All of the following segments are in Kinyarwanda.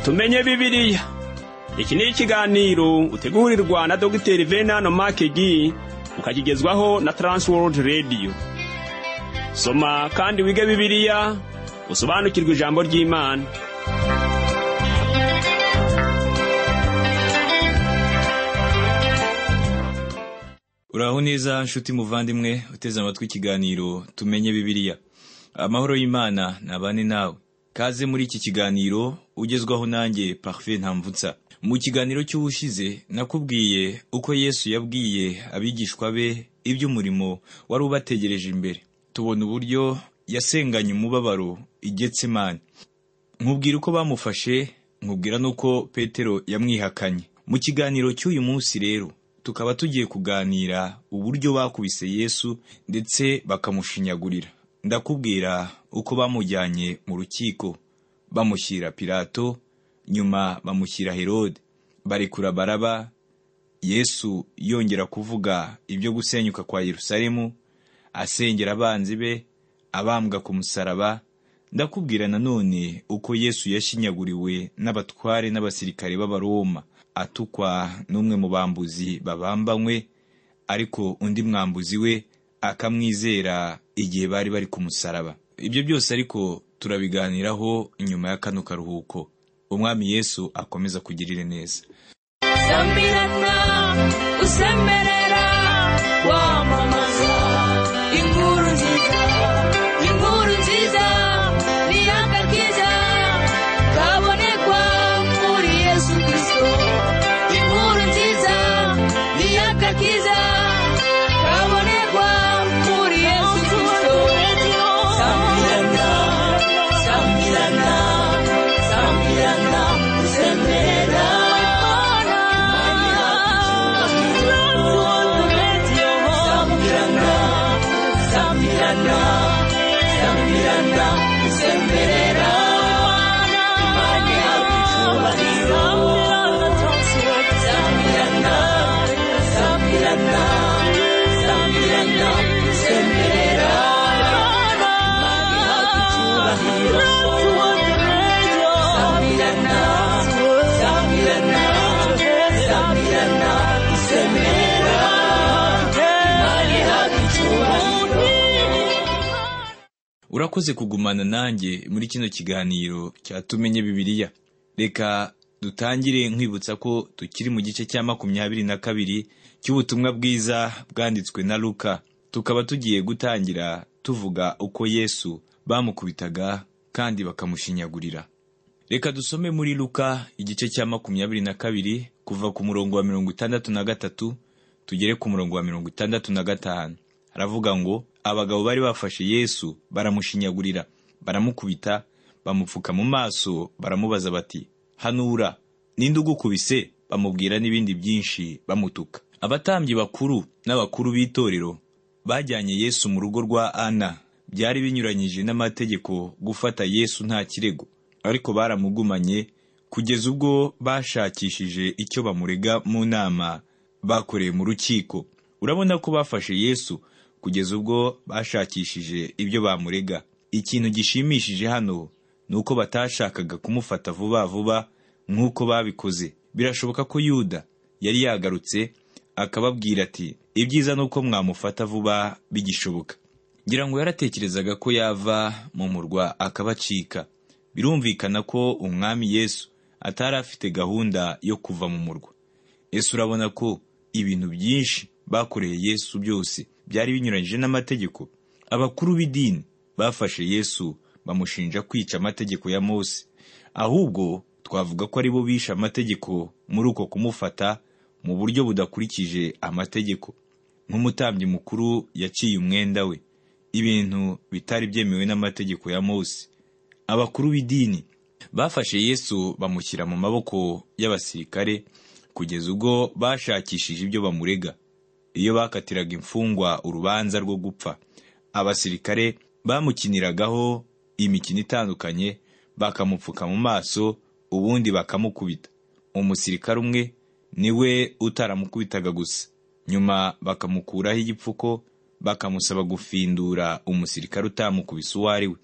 tumenye bibiliya iki ni ikiganiro utegurirwa na dogiteri venano makegi ukakigezwaho na taransiwodi radiyo soma kandi wige bibiliya usobanukirwe ijambo ry'imana uraho neza nshuti muvandimwe uteze amatwi ikiganiro tumenye bibiliya amahoro y'imana ntabane nawe kaze muri iki kiganiro ugezwaho nanjye parufe ntamvutsa mu kiganiro cy'ubushize nakubwiye uko yesu yabwiye abigishwa be iby'umurimo wari ubategereje imbere tubona uburyo yasenganye umubabaro igetsemani nkubwira uko bamufashe nkubwira n'uko petero yamwihakanye mu kiganiro cy'uyu munsi rero tukaba tugiye kuganira uburyo bakubise yesu ndetse bakamushinyagurira ndakubwira uko bamujyanye mu rukiko bamushyira pirato nyuma bamushyira herode barekura baraba yesu yongera kuvuga ibyo gusenyuka kwa yerusalemu asengera abanzi be abambwa ku musaraba ndakubwira nanone uko yesu yashinyaguriwe n'abatware n'abasirikare b'abaroma atukwa n'umwe mu bambuzi babambanywe ariko undi mwambuzi we akamwizera igihe bari bari ku musaraba ibyo byose ariko turabiganiraho nyuma ya kano karuhuko umwami yesu akomeza kugirira neza sambirana usemerera wamamaza inkuru nziza inkuru nziza ni akakiza kabonekwa muri yesu kirisito inkuru nziza ni akakiza kabonekwa muri yesu kirisito sambirana sambirana sambirana usemerera Sambirana, sambirana, sambirana, usemberera Imana yawe icyubahiro. Sambirana, sambirana, sambirana, usemberera Imana yawe icyubahiro. Sambirana, sambirana, sambirana, usemberera Imana yawe icyubahiro. urakoze kugumana nanjye muri kino kiganiro cyatumenye bibiliya reka dutangire nkwibutsa ko tukiri mu gice cya makumyabiri na kabiri cy'ubutumwa bwiza bwanditswe na luka tukaba tugiye gutangira tuvuga uko yesu bamukubitaga kandi bakamushinyagurira reka dusome muri luka igice cya makumyabiri na kabiri kuva ku murongo wa mirongo itandatu na gatatu tugere ku murongo wa mirongo itandatu na gatanu aravuga ngo abagabo bari bafashe yesu baramushinyagurira baramukubita bamupfuka mu maso baramubaza bati hanura ninde ugukubise bamubwira n'ibindi byinshi bamutuka abatambyi bakuru n'abakuru b'itorero bajyanye yesu mu rugo rwa ana byari binyuranyije n'amategeko gufata yesu nta kirego ariko baramugumanye kugeza ubwo bashakishije icyo bamurega mu nama bakoreye mu rukiko urabona ko bafashe yesu kugeza ubwo bashakishije ibyo bamurega ikintu gishimishije hano ni uko batashakaga kumufata vuba vuba nk'uko babikoze birashoboka ko yuda yari yagarutse akababwira ati ibyiza ni uko mwamufata vuba bigishoboka ngira ngo yaratekerezaga ko yava mu murwa akabacika birumvikana ko umwami yesu atari afite gahunda yo kuva mu murwa ese urabona ko ibintu byinshi bakoreye yesu byose byari binyuranyije n'amategeko abakuru b'idini bafashe yesu bamushinja kwica amategeko ya mose ahubwo twavuga ko aribo bishe amategeko muri uko kumufata mu buryo budakurikije amategeko nk'umutambyi mukuru yaciye umwenda we ibintu bitari byemewe n'amategeko ya mose abakuru b'idini bafashe yesu bamushyira mu maboko y'abasirikare kugeza ubwo bashakishije ibyo bamurega iyo bakatiraga imfungwa urubanza rwo gupfa abasirikare bamukiniragaho imikino itandukanye bakamupfuka mu maso ubundi bakamukubita umusirikare umwe ni we utaramukubitaga gusa nyuma bakamukuraho igipfuko bakamusaba gufindura umusirikare utamukubise uwo ari we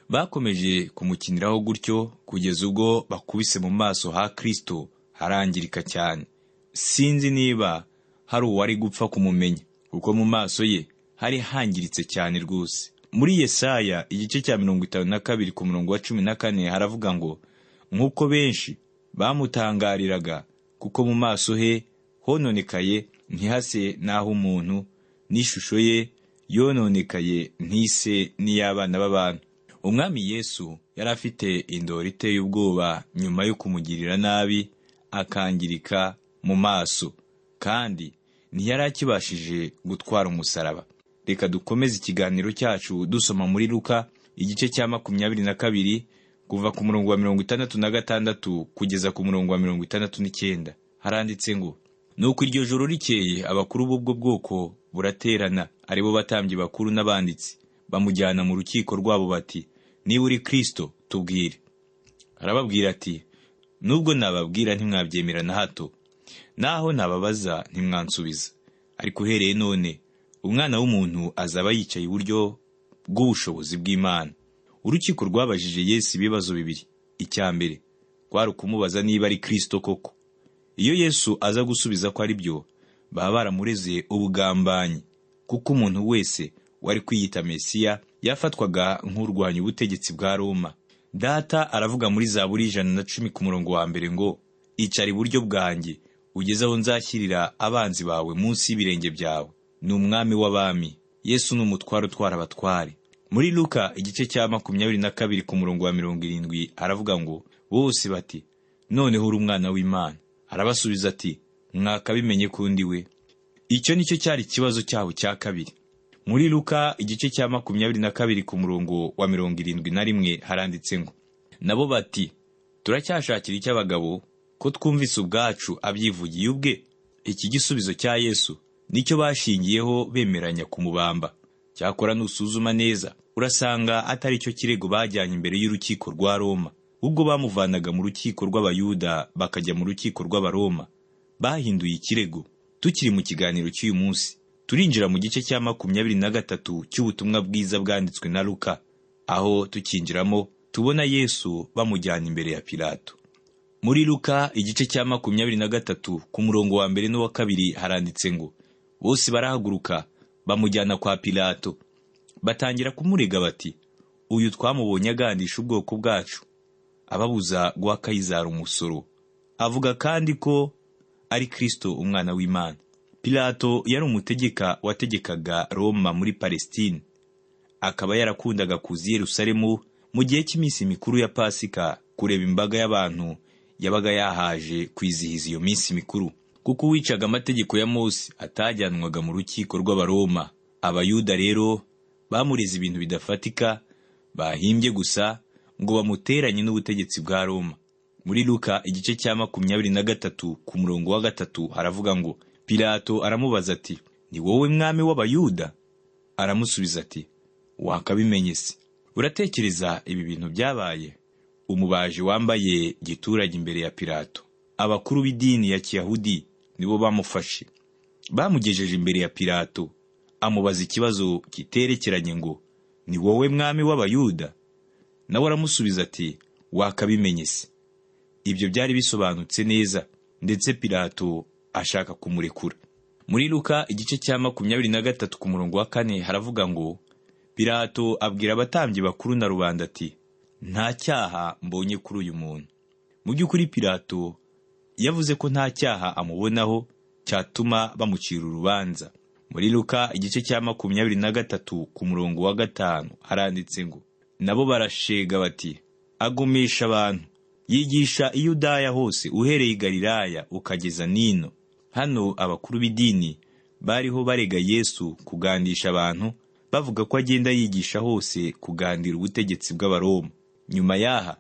bakomeje kumukiniraho gutyo kugeza ubwo bakubise mu maso ha kirisito harangirika cyane sinzi niba hari uwari gupfa kumumenya kuko mu maso ye hari hangiritse cyane rwose muri yesaya igice cya mirongo itanu na kabiri ku murongo wa cumi na kane haravuga ngo nk'uko benshi bamutangariraga kuko mu maso he hononekaye ntihase n'aho umuntu n'ishusho ye yononekaye ntise n'iy'abana b'abantu umwami yesu yari afite indoro iteye ubwoba nyuma yo kumugirira nabi akangirika mu maso kandi ntiyari akibashije gutwara umusaraba reka dukomeze ikiganiro cyacu dusoma muri luka igice cya makumyabiri na kabiri kuva ku murongo wa mirongo itandatu na gatandatu kugeza ku murongo wa mirongo itandatu n'icyenda haranditse ngo nuko iryo joro rikeye abakuru b'ubwo bwoko buraterana ari bo batambyi bakuru n'abanditsi bamujyana mu rukiko rwabo bati niba uri kirisito tubwire arababwira ati nubwo nababwira ntimwabyemera na hato naho nababaza ntimwansubiza ariko uhereye none umwana w'umuntu azaba yicaye iburyo bw'ubushobozi bw'imana urukiko rwabajije yesu ibibazo bibiri icya mbere kwari ukumubaza niba ari kirisito koko iyo yesu aza gusubiza ko ari byo baba baramureze ubugambanyi kuko umuntu wese wari kwiyita mesiya yafatwaga nk'urwanya ubutegetsi bwa roma data aravuga muri za buri ijana na cumi ku murongo wa mbere ngo icara iburyo bwanjye ugeze aho nzashyirira abanzi bawe munsi y'ibirenge byawe ni umwami w'abami yesu ni umutware utwara abatware muri luka igice cya makumyabiri na kabiri ku murongo wa mirongo irindwi aravuga ngo bose bati noneho uri umwana w'imana arabasubiza ati mwakabimenye ko undi we icyo ni cyo cyari ikibazo cyabo cya kabiri muri luka igice cya makumyabiri na kabiri ku murongo wa mirongo irindwi na rimwe haranditse ngo nabo bati turacyashakira icy'abagabo ko twumvise ubwacu abyivugiye ubwe iki gisubizo cya yesu nicyo bashingiyeho bemeranya kumubamba cyakora nusuzuma neza urasanga atari cyo kirego bajyanye imbere y'urukiko rwa roma ubwo bamuvanaga mu rukiko rw'abayuda bakajya mu rukiko rw'abaroma bahinduye ikirego tukiri mu kiganiro cy'uyu munsi turinjira mu gice cya makumyabiri na gatatu cy'ubutumwa bwiza bwanditswe na luka aho tukinjiramo tubona yesu bamujyana imbere ya pilato muri luka igice cya makumyabiri na gatatu ku murongo wa mbere n'uwa kabiri haranditse ngo bose barahaguruka bamujyana kwa pilato batangira kumurega bati uyu twamubonye agandisha ubwoko bwacu ababuza guha kayizari umusoro avuga kandi ko ari kirisito umwana w'imana pilato yari umutegeka wategekaga roma muri palestine akaba yarakundaga kuza i yerusalemu mu gihe cy'iminsi mikuru ya pasika kureba imbaga y'abantu yabaga yahaje kwizihiza iyo minsi mikuru kuko uwicaga amategeko ya mose atajyanwaga mu rukiko rw'abaroma abayuda rero bamureze ibintu bidafatika bahimbye gusa ngo bamuteranye n'ubutegetsi bwa Roma. Muri Luka igice cya makumyabiri na gatatu ku murongo wa gatatu haravuga ngo Pilato aramubaza ati ni wowe mwami w'abayuda aramusubiza ati wakabimenye se uratekereza ibi bintu byabaye umubaji wambaye giturage imbere ya Pilato abakuru b'idini ya kiyahudi nibo bamufashe bamugejeje imbere ya Pilato amubaza ikibazo kiterekeranye ngo ni wowe mwami w'abayuda nawe aramusubiza ati wakabimenye se ibyo byari bisobanutse neza ndetse pilato ashaka kumurekura muri luka igice cya makumyabiri na gatatu ku murongo wa kane haravuga ngo pilato abwira abatambyi bakuru na rubanda ati nta cyaha mbonye kuri uyu muntu mu by'ukuri pilato yavuze ko nta cyaha amubonaho cyatuma bamucira urubanza muri luka igice cya makumyabiri na gatatu ku murongo wa gatanu haranditse ngo nabo barashega bati agumisha abantu yigisha iyudaya hose uhereye i galilaya ukageza nino hano abakuru b'idini bariho barega yesu kugandisha abantu bavuga ko agenda yigisha hose kugandira ubutegetsi bw'abaroma nyuma y'aha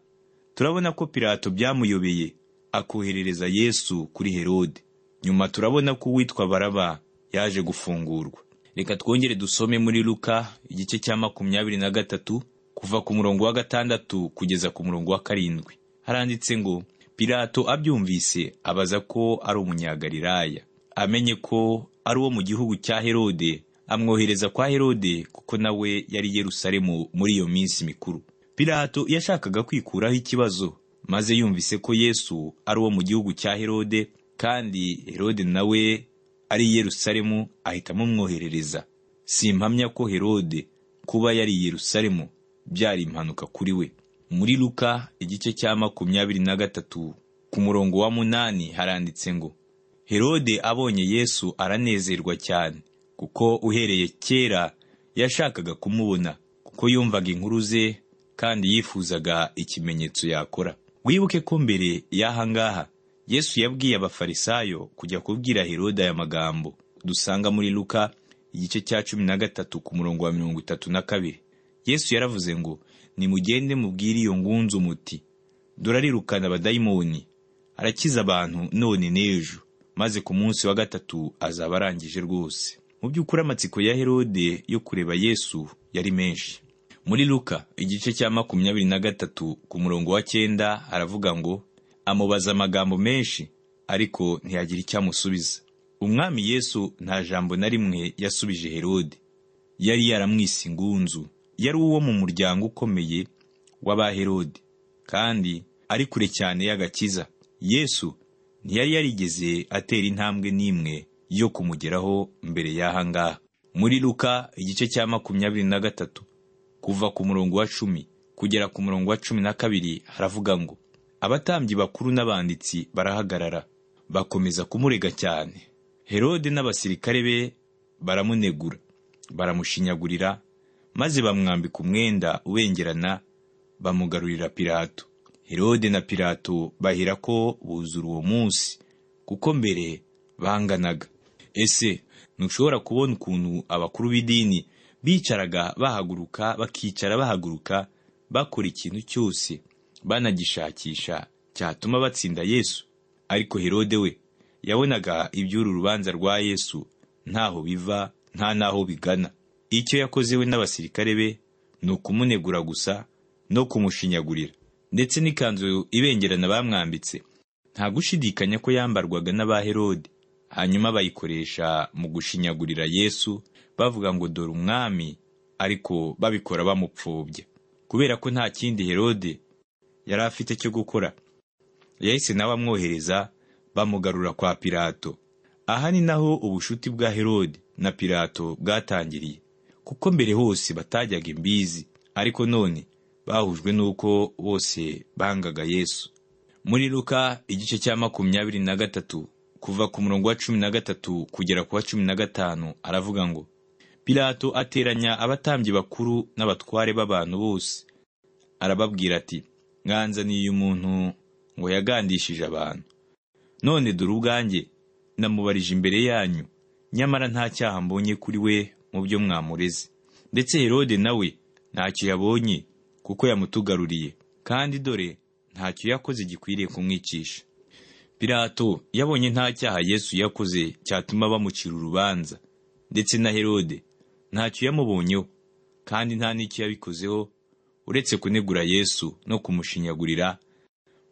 turabona ko pilato byamuyobeye akoherereza yesu kuri herode nyuma turabona ko uwitwa baraba yaje gufungurwa reka twongere dusome muri luka igice cya makumyabiri na gatatu kuva ku murongo wa gatandatu kugeza ku murongo wa karindwi haranditse ngo pilato abyumvise abaza ko ari umunyagalilaya amenye ko ari uwo mu gihugu cya herode amwohereza kwa herode kuko nawe yari yerusalemu muri iyo minsi mikuru pilato yashakaga kwikuraho ikibazo maze yumvise ko yesu ari uwo mu gihugu cya herode kandi herode nawe ari i yerusalemu ahita amumwoherereza simpamya ko herode kuba yari i yerusalemu byari impanuka kuri we muri luka igice cya makumyabiri na gatatu ku murongo wa munani haranditse ngo herode abonye yesu aranezerwa cyane kuko uhereye kera yashakaga kumubona kuko yumvaga inkuru ze kandi yifuzaga ikimenyetso yakora wibuke ko mbere y'aha ngaha yesu yabwiye abafarisayo kujya kubwira herode aya magambo dusanga muri luka igice cya cumi na gatatu ku murongo wa mirongo itatu na kabiri yesu yaravuze ngo nimugende mubwire iyo ngunzu muti durarirukana abadayimoni arakiza abantu none n'ejo maze ku munsi wa gatatu azaba arangije rwose mu by'ukuri amatsiko ya herode yo kureba yesu yari menshi muri luka igice cya makumyabiri na gatatu ku murongo wa cyenda aravuga ngo amubaza amagambo menshi ariko ntiyagira icyo amusubiza umwami yesu nta jambo na rimwe yasubije herode yari yaramwise ingunzu yari uwo mu muryango ukomeye w'abaherode kandi ari kure cyane y'agakiza yesu ntiyari yarigeze atera intambwe n'imwe yo kumugeraho mbere y'aha ngaha muri luka igice cya makumyabiri na gatatu kuva ku murongo wa cumi kugera ku murongo wa cumi na kabiri haravuga ngo abatambyi bakuru n'abanditsi barahagarara bakomeza kumurega cyane herode n'abasirikare be baramunegura baramushinyagurira maze bamwambika umwenda ubengerana bamugarurira pilato herode na pilato bahera ko buzura uwo munsi kuko mbere banganaga ese ntushobora kubona ukuntu abakuru b'idini bicaraga bahaguruka bakicara bahaguruka bakora ikintu cyose banagishakisha cyatuma batsinda yesu ariko herode we yabonaga iby'uru rubanza rwa yesu ntaho biva nta n'aho bigana icyo yakoze we n'abasirikare be ni ukumunegura gusa no kumushinyagurira ndetse n'ikanzu ibengerana bamwambitse nta gushidikanya ko yambarwaga n'abaherode hanyuma bayikoresha mu gushinyagurira yesu bavuga ngo dore umwami ariko babikora bamupfobya kubera ko nta kindi herode yari afite cyo gukora yahise nawe amwohereza bamugarura kwa pilato aha ni naho ubucuti bwa herode na pilato bwatangiriye kuko mbere hose batajyaga imbizi ariko none bahujwe n'uko bose bangaga yesu muri luka igice cya makumyabiri na gatatu kuva ku murongo wa cumi na gatatu kugera ku wa cumi na gatanu aravuga ngo pilato ateranya abatambyi bakuru n'abatware b'abantu bose arababwira ati mwanzaniye uyu muntu ngo yagandishije abantu none dore ubwanjye namubarije imbere yanyu nyamara nta cyaha mbonye kuri we mu byo mwamureze ndetse herode nawe ntacyo yabonye kuko yamutugaruriye kandi dore ntacyo yakoze gikwiriye kumwicisha pilato yabonye nta cyaha yesu yakoze cyatuma bamucira urubanza ndetse na herode ntacyo yamubonyeho kandi nta n'icyo yabikozeho uretse kunegura yesu no kumushinyagurira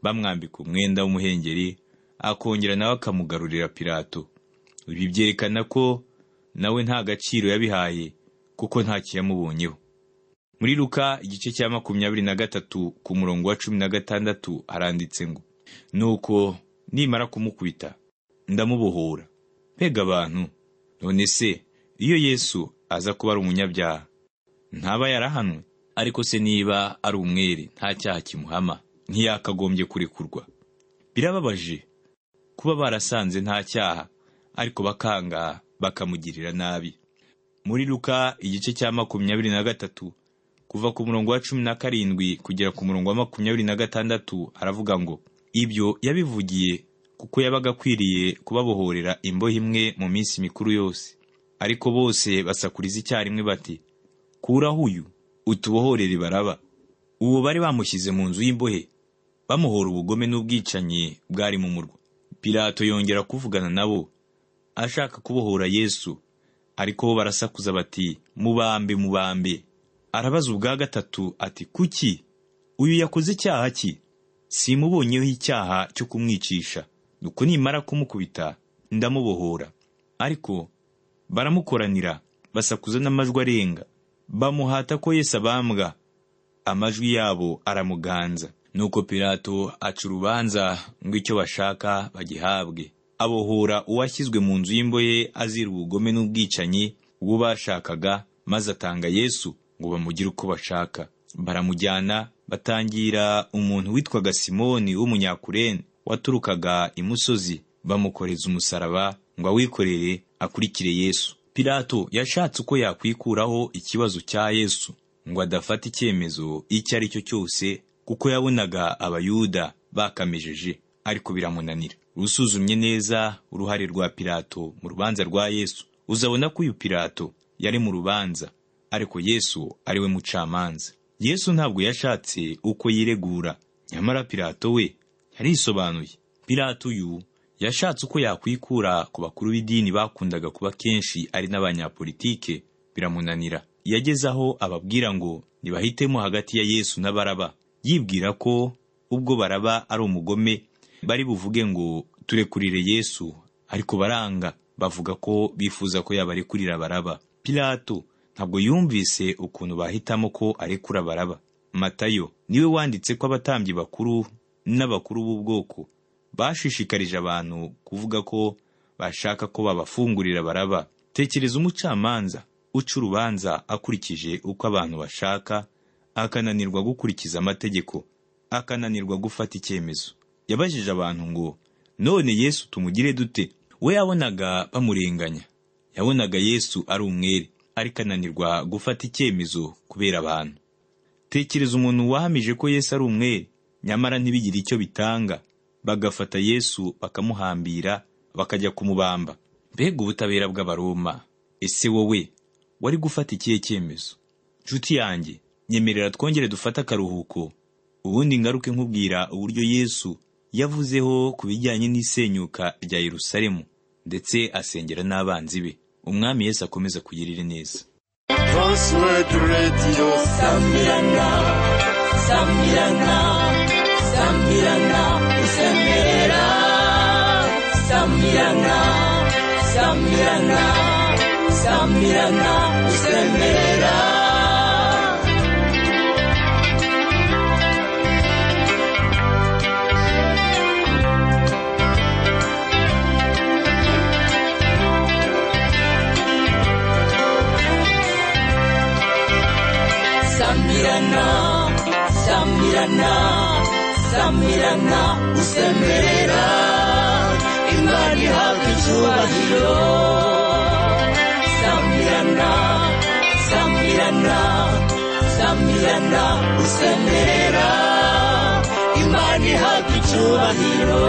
bamwambika umwenda w'umuhengeri akongera nawe akamugarurira pilato ibi byerekana ko nawe nta gaciro yabihaye kuko ntacyo yamubonyeho muri luka igice cya makumyabiri na gatatu ku murongo wa cumi na gatandatu haranditse ngo nuko nimara kumukubita ndamubohora mbega abantu none se iyo yesu aza kuba ari umunyabyaha ntaba yarahanwe ariko se niba ari umwere nta cyaha kimuhama ntiyakagombye kurekurwa birababaje kuba barasanze nta cyaha ariko bakanga bakamugirira nabi muri luka igice cya makumyabiri na gatatu kuva ku murongo wa cumi na karindwi kugera ku murongo wa makumyabiri na gatandatu aravuga ngo ibyo yabivugiye kuko yabaga akwiriye kubabohorera imbohe imwe mu minsi mikuru yose ariko bose basakuriza icyarimwe bati kuraho uyu utubohorere baraba uwo bari bamushyize mu nzu y'imbohe bamuhora ubugome n'ubwicanyi bwari mu murwa pilato yongera kuvugana nabo ashaka kubohora Yesu ariko bo barasakuza bati mubambe mubambe arabaza ubwa gatatu ati kuki uyu yakoze icyaha ki simubonyeho icyaha cyo kumwicisha nuko nimara kumukubita ndamubohora ariko baramukoranira basakuza n'amajwi arenga bamuhata ko Yesu abambwa amajwi yabo aramuganza nuko pilato aca urubanza ngo icyo bashaka bagihabwe abohora uwashyizwe mu nzu y'imboye azira ubugome n'ubwicanyi bw'uwo bashakaga maze atanga yesu ngo bamugire uko bashaka baramujyana batangira umuntu witwaga simoni w'umunyakurene waturukaga imusozi bamukoreza umusaraba ngo awikorere akurikire yesu pilato yashatse uko yakwikuraho ikibazo cya yesu ngo adafata icyemezo icyo ari cyo cyose kuko yabonaga abayuda bakamejeje ariko biramunanira usuzumye neza uruhare rwa pilato mu rubanza rwa yesu uzabona ko uyu pilato yari mu rubanza ariko yesu ari we mucamanza yesu ntabwo yashatse uko yiregura nyamara pilato we yarisobanuye pilato uyu yashatse uko yakwikura ku bakuru b'idini bakundaga kuba kenshi ari n'abanyapolitike biramunanira yageze aho ababwira ngo ntibahitemo hagati ya yesu na baraba yibwira ko ubwo baraba ari umugome bari buvuge ngo turekurire yesu ariko baranga bavuga ko bifuza ko yabarekurira baraba pilato ntabwo yumvise ukuntu bahitamo ko arekura baraba matayo niwe wanditse ko abatambyi bakuru n'abakuru b'ubwoko bashishikarije abantu kuvuga ko bashaka ko babafungurira baraba tekereza umucamanza uca urubanza akurikije uko abantu bashaka akananirwa gukurikiza amategeko akananirwa gufata icyemezo yabajije abantu ngo none yesu tumugire dute we yabonaga bamurenganya yabonaga yesu ari umwere ariko ananirwa gufata icyemezo kubera abantu tekereza umuntu wahamije ko yesu ari umwere nyamara ntibigire icyo bitanga bagafata yesu bakamuhambira bakajya kumubamba mbega ubutabera bw'abaroma ese wowe wari gufata ikihe cyemezo nshuti yanjye nyemerera twongere dufate akaruhuko ubundi ngaruke nkubwira uburyo yesu yavuzeho ku bijyanye n'isenyuka rya yerusalemu ndetse asengera n'abanzi be umwami yesu akomeza kugirira neza Transworld Radio Sambirana Sambirana Sambirana Isemera Sambirana Sambirana Sambirana Isemera Sambirana Sambirana Sambirana Usemera Imana ihabwa icyubahiro Sambirana Sambirana Sambirana Usemera Imana ihabwa icyubahiro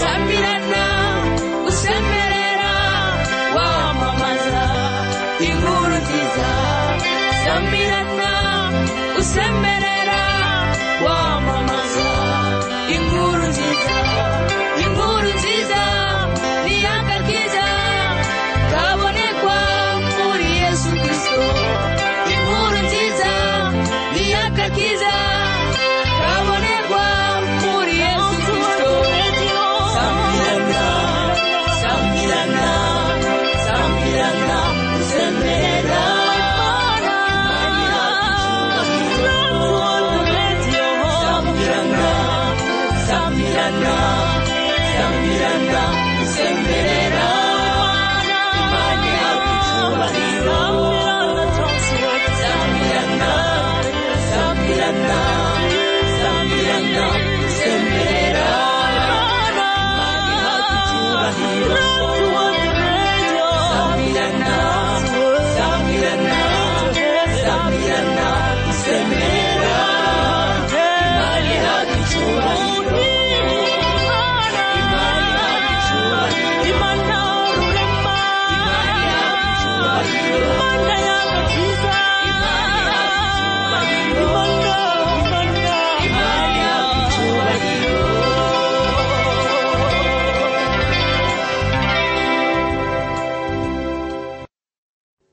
Sambirana, usemerera, wamamaza inkuru nziza. Sambirana, usemerera, wamamaza inkuru nziza. Inkuru nziza, ni iyanga ryiza, kabonekwa muri Yesu Kristo. Inkuru nziza, ni iyanga ryiza, kabonekwa muri Yesu Kristo. Sambirana, Sambirana, Sambirana, usemera. Imana ihabwa icyubahiro. Sambirana,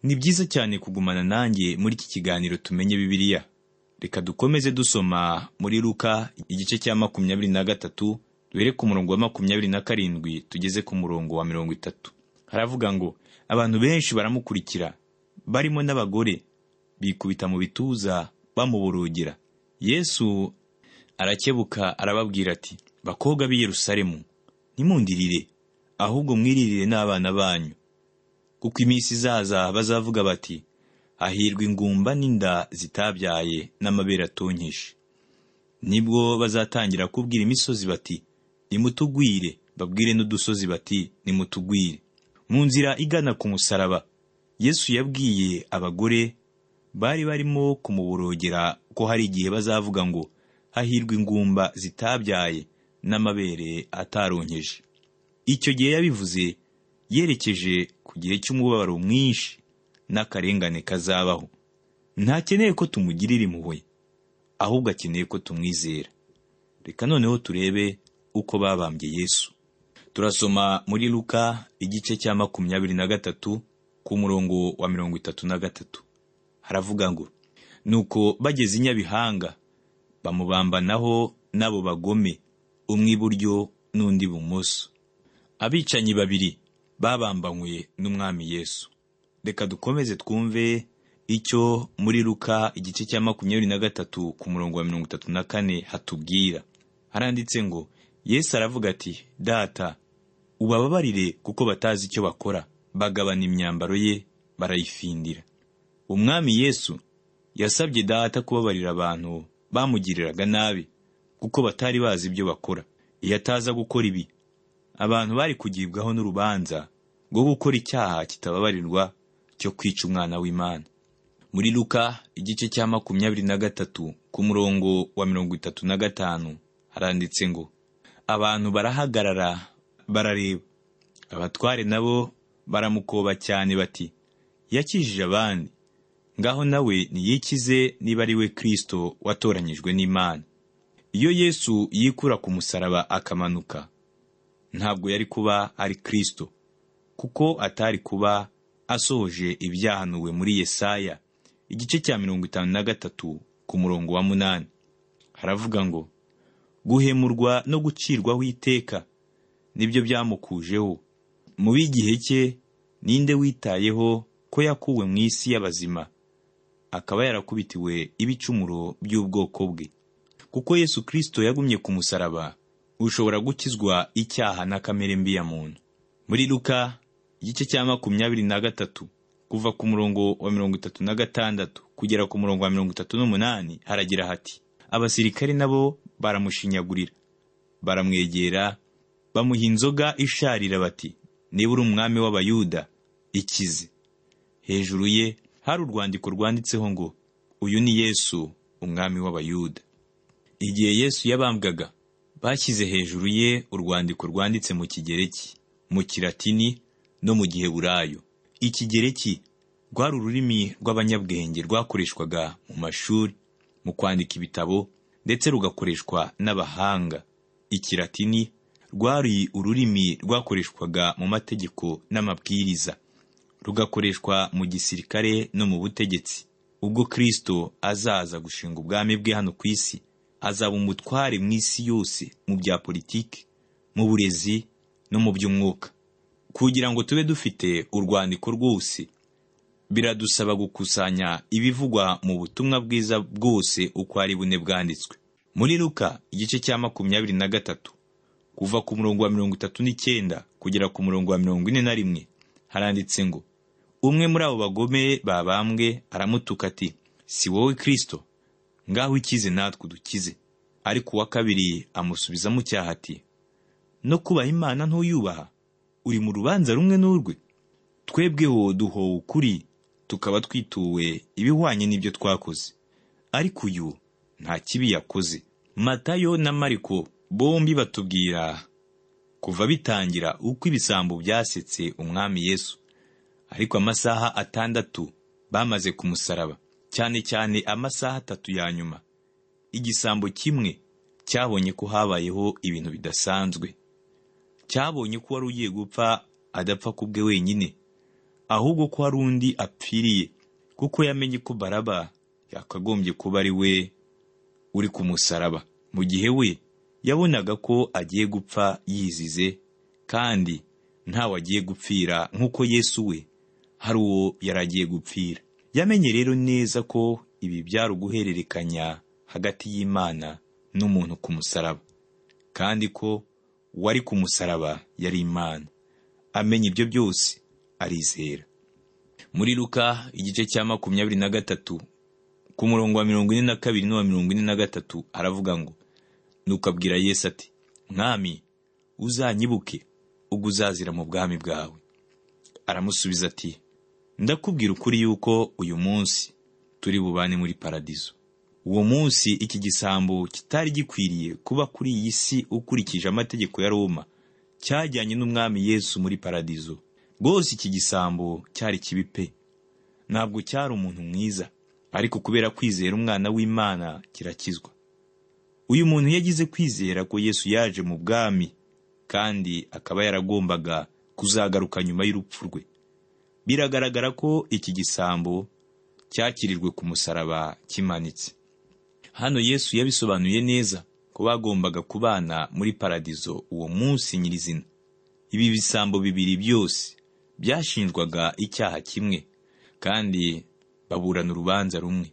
ni byiza cyane kugumana nanjye muri iki kiganiro tumenye bibiliya reka dukomeze dusoma muri luka igice cya makumyabiri na gatatu duhere ku murongo wa makumyabiri na karindwi tugeze ku murongo wa mirongo itatu haravuga ngo abantu benshi baramukurikira barimo n'abagore bikubita mu bituza bamuborogera yesu arakebuka arababwira ati bakobwa b'i yerusalemu ntimundirire ahubwo mwiririre n'abana banyu kuko iminsi izaza bazavuga bati hahirwa ingumba n'inda zitabyaye n'amabere atonkishe nibwo bazatangira kubwira imisozi bati nimutugwire babwire n'udusozi bati nimutugwire mu nzira igana ku musaraba yesu yabwiye abagore bari barimo kumuborogera ko hari igihe bazavuga ngo hahirwa ingumba zitabyaye n'amabere ataronkeje icyo gihe yabivuze yerekeje ku gihe cy'umubabaro mwinshi n'akarengane kazabaho ntakeneye ko tumugirira impuhwe ahubwo akeneye ko tumwizera reka noneho turebe uko babambye yesu turasoma muri luka igice cya makumyabiri na gatatu ku murongo wa mirongo itatu na gatatu haravuga ngo nuko bageze i nyabihanga bamubambanaho n'abo bagome umwe iburyo n'undi ibumoso abicanyi babiri babambanywe n'umwami yesu reka dukomeze twumve icyo muri luka igice cya makumyabiri na gatatu ku murongo wa mirongo itatu na kane hatubwira haranditse ngo yesu aravuga ati data ubababarire kuko batazi icyo bakora bagabana imyambaro ye barayifindira umwami yesu yasabye data kubabarira abantu bamugiriraga nabi kuko batari bazi ibyo bakora iyo ataza gukora ibi abantu bari kugibwaho n'urubanza rwo gukora icyaha kitababarirwa cyo kwica umwana w'imana muri luka igice cya makumyabiri na gatatu ku murongo wa mirongo itatu na gatanu haranditse ngo abantu barahagarara barareba abatware nabo baramukoba cyane bati yakijije abandi ngaho nawe niyikize niba ari we kirisito watoranyijwe n'imana iyo yesu yikura ku musaraba akamanuka ntabwo yari kuba ari kirisito kuko atari kuba asohoje ibyahanuwe muri yesaya igice cya mirongo itanu na gatatu ku murongo wa munani haravuga ngo guhemurwa no gucirwaho iteka nibyo byamukujeho mu b'igihe cye ninde witayeho ko yakuwe mu isi y'abazima akaba yarakubitiwe ibicumuro by'ubwoko bwe kuko yesu kirisito yagumye ku musaraba ushobora gukizwa icyaha na kamere mbi ya muntu muri luka igice cya makumyabiri na gatatu kuva ku murongo wa mirongo itatu na gatandatu kugera ku murongo wa mirongo itatu n'umunani haragira hati abasirikari nabo baramushinyagurira baramwegera bamuha inzoga isharira bati niba uri umwami w'abayuda ikize hejuru ye hari urwandiko rwanditseho ngo uyu ni yesu umwami w'abayuda igihe yesu yabambwaga bashyize hejuru ye urwandiko rwanditse mu kigereki mu kiratini no mu giheburayo ikigereki rwari ururimi rw'abanyabwenge rwakoreshwaga mu mashuri mu kwandika ibitabo ndetse rugakoreshwa n'abahanga ikiratini rwari ururimi rwakoreshwaga mu mategeko n'amabwiriza rugakoreshwa mu gisirikare no mu butegetsi ubwo kirisito azaza gushinga ubwami bwe hano ku isi azaba umutware mu isi yose mu bya politiki mu burezi no mu by'umwuka kugira ngo tube dufite urwandiko rwose biradusaba gukusanya ibivugwa mu butumwa bwiza bwose uko ari bune bwanditswe muri luka igice cya makumyabiri na gatatu kuva ku murongo wa mirongo itatu n'icyenda kugera ku murongo wa mirongo ine na rimwe haranditse ngo umwe muri abo bagome babambwe aramutuka ati si wowe kirisito ngaho ikize natwe udukize ariko uwa kabiri amusubizamo icyaha ati no kubaha imana ntuyubaha uri mu rubanza rumwe n'urwe twebweho duhowe ukuri tukaba twituwe ibihwanye n'ibyo twakoze ariko uyu nta kibi yakoze matayo na mariko bombi batubwira kuva bitangira uko ibisambo byasetse umwami yesu ariko amasaha atandatu bamaze ku musaraba cyane cyane amasaha atatu ya nyuma igisambo kimwe cyabonye ko habayeho ibintu bidasanzwe cyabonye ko wari ugiye gupfa adapfa ku bwe wenyine ahubwo ko hari undi apfiriye kuko yamenye ko baraba yakagombye kuba ari we uri ku musaraba mu gihe we yabonaga ko agiye gupfa yizize kandi ntawe agiye gupfira nk'uko yesu we hari uwo yari agiye gupfira yamenye rero neza ko ibi byari uguhererekanya hagati y'imana n'umuntu ku musaraba kandi ko uwari ku musaraba yari imana amenya ibyo byose arizera muri luka igice cya makumyabiri na gatatu ku murongo wa mirongo ine na kabiri n'uwa mirongo ine na gatatu aravuga ngo nuko abwira yesu ati mwami uzanyibuke ubwo uzazira mu bwami bwawe aramusubiza ati ndakubwira ukuri yuko uyu munsi turi bubane muri paradizo uwo munsi iki gisambo kitari gikwiriye kuba kuri iyi si ukurikije amategeko ya roma cyajyanye n'umwami yesu muri paradizo rwose iki gisambo cyari kibi pe ntabwo cyari umuntu mwiza ariko kubera kwizera umwana w'imana kirakizwa uyu muntu yagize kwizera ko yesu yaje mu bwami kandi akaba yaragombaga kuzagaruka nyuma y'urupfu rwe biragaragara ko iki gisambo cyakirirwe ku musaraba kimanitse hano yesu yabisobanuye neza ko bagombaga kubana muri paradizo uwo munsi nyirizina ibi bisambo bibiri byose byashinjwaga icyaha kimwe kandi baburana urubanza rumwe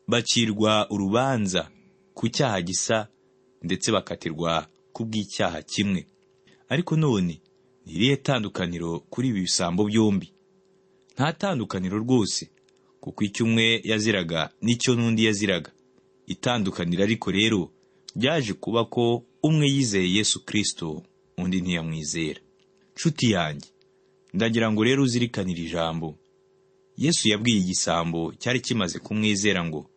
bacirwa urubanza ku cyaha gisa ndetse bakatirwa ku bw'icyaha kimwe ariko none ni irihe tandukaniro kuri ibi bisambo byombi nta tandukaniro rwose kuko icyo umwe yaziraga n'icyo n'undi yaziraga itandukaniro ariko rero ryaje kuba ko umwe yizeye yesu kirisito undi ntiyamwizera nshuti yanjye ndagira ngo rero uzirikanire ijambo yesu yabwiye igisambo cyari kimaze kumwizera ngo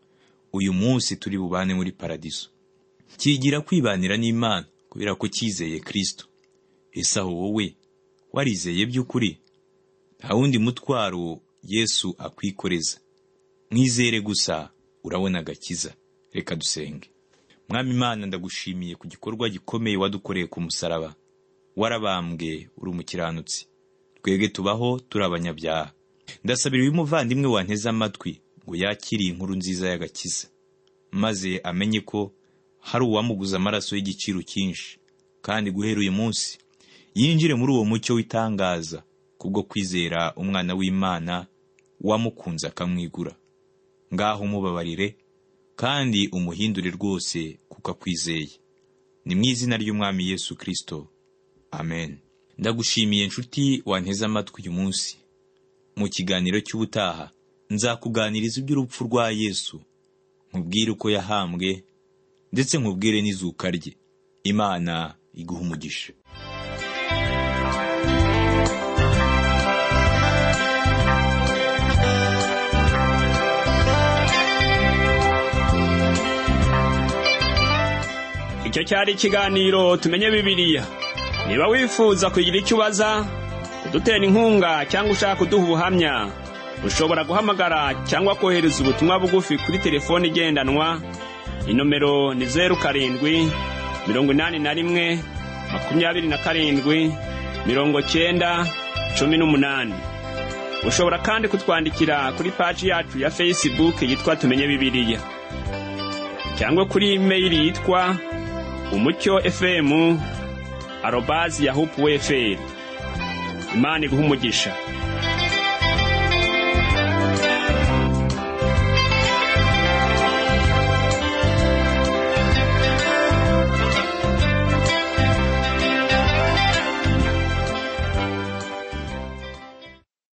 uyu munsi turi bubane muri paradiso kigira kwibanira n'imana kubera ko cyizeye kirisito ese aho wowe warizeye by'ukuri nta wundi mutwaro yesu akwikoreza mwizere gusa urabona agakiza reka dusenge mwami imana ndagushimiye ku gikorwa gikomeye wadukoreye ku musaraba warabambwe uri umukiranutsi twebwe tubaho turi abanyabyaha ndasabira uyu muvandimwe wanteze amatwi ngo yakire iyi nkuru nziza y'agakiza maze amenye ko hari uwamuguze amaraso y'igiciro cyinshi kandi guhera uyu munsi yinjire muri uwo mucyo w'itangaza kubwo kwizera umwana w'imana wamukunze akamwigura ngaho umubabarire kandi umuhindure rwose kuko akwizeye ni mu izina ry'umwami yesu kirisito amen ndagushimiye nshuti wanteze amatwi uyu munsi mu kiganiro cy'ubutaha nzakuganiriza iby'urupfu rwa yesu nkubwire uko yahambwe ndetse nkubwire n'izuka rye imana iguha umugisha icyo cyari ikiganiro tumenye bibiliya niba wifuza kugira icyo ubaza kudutera inkunga cyangwa ushaka kuduha ubuhamya ushobora guhamagara cyangwa kohereza ubutumwa bugufi kuri telefone igendanwa inomero ni zeru karindwi mirongo inani na rimwe makumyabiri na karindwi mirongo cyenda cumi n'umunani ushobora kandi kutwandikira kuri paji yacu ya fesibuke yitwa tumenye bibiliya cyangwa kuri imeyili yitwa umucyo efemu arobazi yahupu weferi imana iguha umugisha